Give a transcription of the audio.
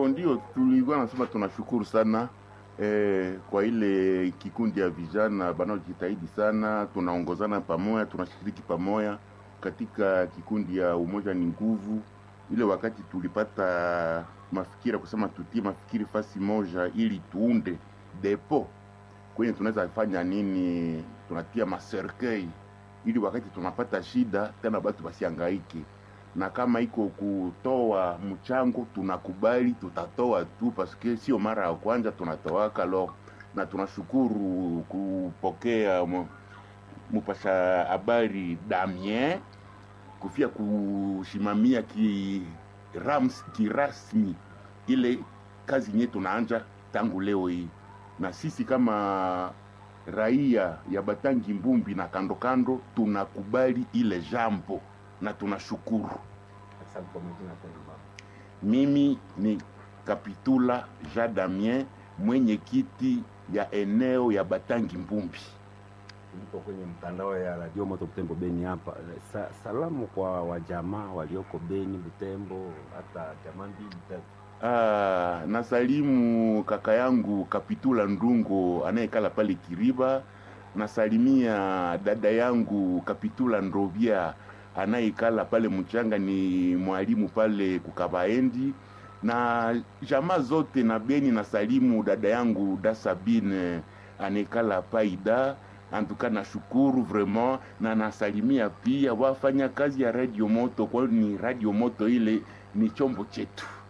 Bon, ndio tulikuwa nasema tunashukuru sana eh, kwa ile kikundi ya vijana banaojitahidi sana, tunaongozana pamoja, tunashiriki pamoja katika kikundi ya umoja ni nguvu. Ile wakati tulipata mafikira kusema tutie mafikiri fasi moja ili tuunde depo kwenye tunaweza fanya nini, tunatia maserkei ili wakati tunapata shida tena batu basiangaike na kama iko kutoa mchango tunakubali, tutatoa tu paske sio mara ya kwanza tunatoaka lo, na tunashukuru kupokea mu- mupasha habari Damien kufia kushimamia ki rams, kirasmi ile kazi nye tunaanja tangu leo hii, na sisi kama raia ya Batangi Mbumbi na kando kando tunakubali ile jambo na tunashukuru. Asante kwa majina tena baba. Mimi ni Kapitula Jean Damien, mwenyekiti ya eneo ya Batangi Mbumbi. Nipo kwenye mtandao ya Radio Moto Butembo Beni hapa. Sa, salamu kwa wajamaa walioko Beni, Butembo, hata jamaa mbili tatu. Ah, nasalimu kaka yangu Kapitula Ndungo anayekala pale Kiriba. Nasalimia dada yangu Kapitula Ndrovia anayekala pale Mchanga, ni mwalimu pale Kukabaendi na jamaa zote na Beni. Nasalimu dada yangu Dasabine anayekala Paida. Antuka nashukuru vraiment na nasalimia pia wafanya kazi ya Radio Moto, kwani Radio Moto ile ni chombo chetu.